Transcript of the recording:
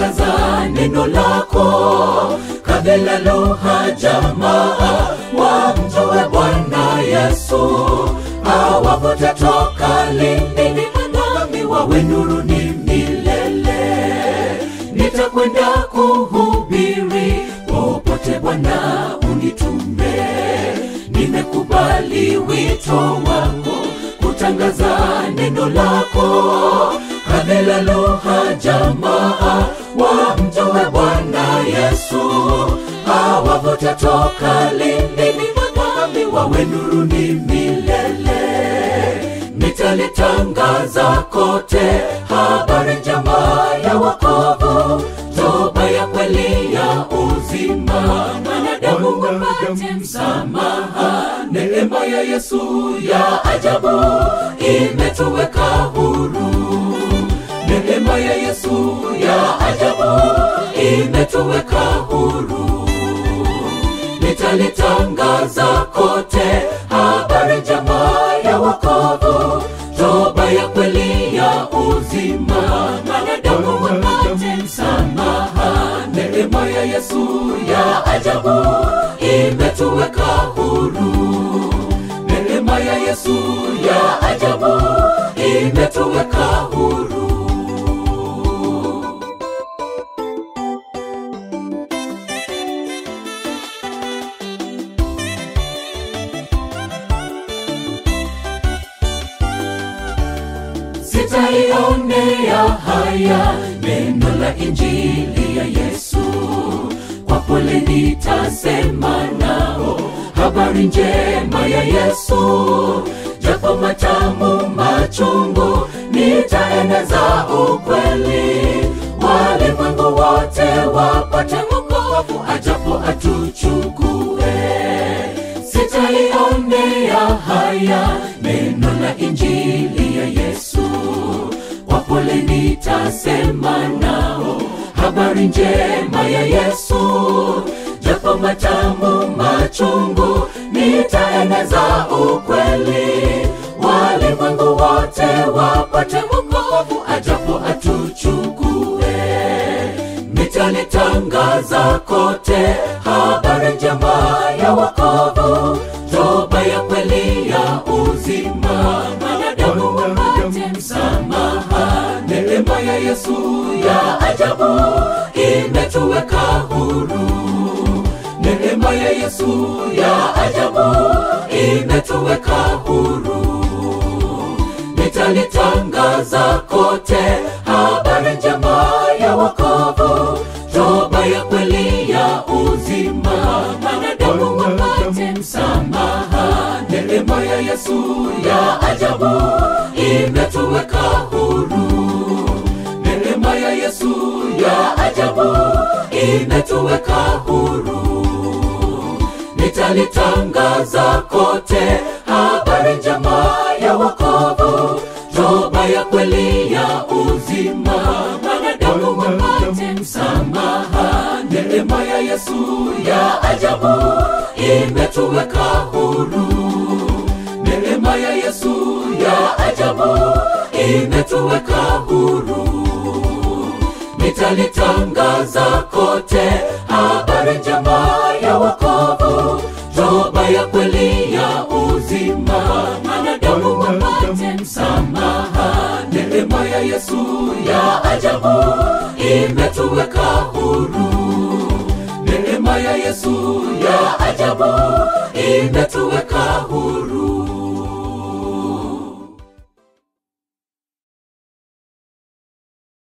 nitalitangaza neno lako kabila lugha jamaa wamjue bwana yesu awavute toka lindini nami wawe nuruni milele nitakwenda kuhubiri popote bwana unitume nimekubali wito wako kutangaza neno lako kabila lugha jamaa wamjue bwana yesu awavute toka lindini nami wawe nuruni milele nitalitangaza kote habari njema ya wokovu toba ya kweli ya uzima mwanadamu wapate msamaha neema ya yesu ya ajabu imetuweka huru neema ya yesu ya ajabu imetuweka huru nitalitangaza kote habari njema ya wokovu toba ya kweli ya uzima mwanadamu wapate msamaha neema ya yesu ya ajabu imetuweka huru neema ya yesu ya ajabu imetuweka huru sitaionea haya neno la injili ya yesu kwa pole nitasema nao habari njema ya yesu japo matamu machungu nitaeneza ukweli walimwengu wote wapate wokovu ajapo atuchukue sitaionea haya neno la injili ya yesu kwa pole nitasema nao habari njema ya yesu japo matamu machungu nitaeneza ukweli walimwengu wote wapate wokovu ajapo atuchukue nitalitangaza kote habari njema ya wokovu toba ya kweli ya uzima mwanadamu wapate msamaha neema ya yesu ya ajabu imetuweka huru neema ya yesu ya ajabu imetuweka huru nitalitangaza kote habari njema ya wokovu toba ya kweli ya uzima mwanadamu wapate msamaha neema ya yesu ya ajabu imetuweka huru neema ya yesu ya ajabu imetuweka huru nitalitangaza kote habari njema ya wokovu toba ya kweli ya uzima mwanadamu wapate msamaha neema ya yesu ya ajabu imetuweka huru neema ya yesu ya ajabu imetuweka huru nitalitangaza kote habari njema ya wokovu toba ya kweli ya uzima mwanadamu wapate msamaha neema ya yesu ya ajabu imetuweka huru neema ya yesu ya ajabu imetuweka huru